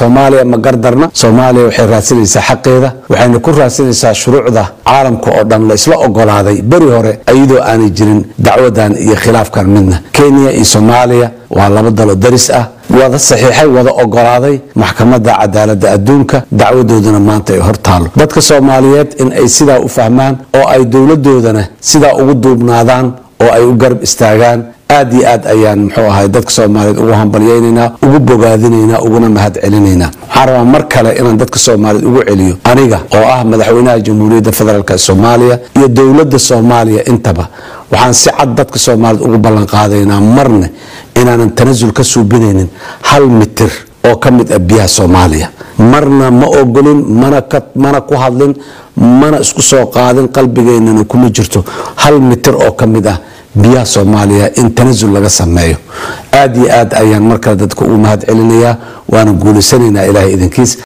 soomaaliya ma gardarna soomaaliya waxay raadsanaysaa xaqeeda waxayna ku raadsanaysaa shuruucda caalamka oo dhan la isla ogolaaday beri hore iyadoo aanay jirin dacwadan iyo khilaafkan midna kenya iyo soomaaliya waa laba dalo daris ah wada saxiixay wada ogolaaday maxkamadda cadaaladda adduunka dacwadoodana maanta ay hor taalo dadka soomaaliyeed in ay sidaa u fahmaan oo ay dowladoodana sidaa ugu duubnaadaan oo ay u garab istaagaan aad iyo aad ayaan muxuu ahay dadka soomaaliyeed ugu hambalyaynaynaa ugu bogaadinaynaa uguna mahad celinaynaa waxaan rabaa mar kale inaan dadka soomaaliyeed ugu celiyo aniga oo ah madaxweynaha jamhuuriyadda federaalk soomaaliya iyo dowladda soomaaliya intaba waxaan si cad dadka soomaaliyeed ugu ballanqaadaynaa marne inaanan tanasul ka suubinaynin hal mitir oo ka mid ah biyaha soomaaliya marna ma ogolin mana ku hadlin mana isku soo qaadin qalbigeynana kuma jirto hal mitir oo ka mid ah biyaha soomaaliya in tanasul laga sameeyo aad iyo aad ayaan markale dadka ugu mahad celinayaa waana guulaysanaynaa ilaahay idinkiis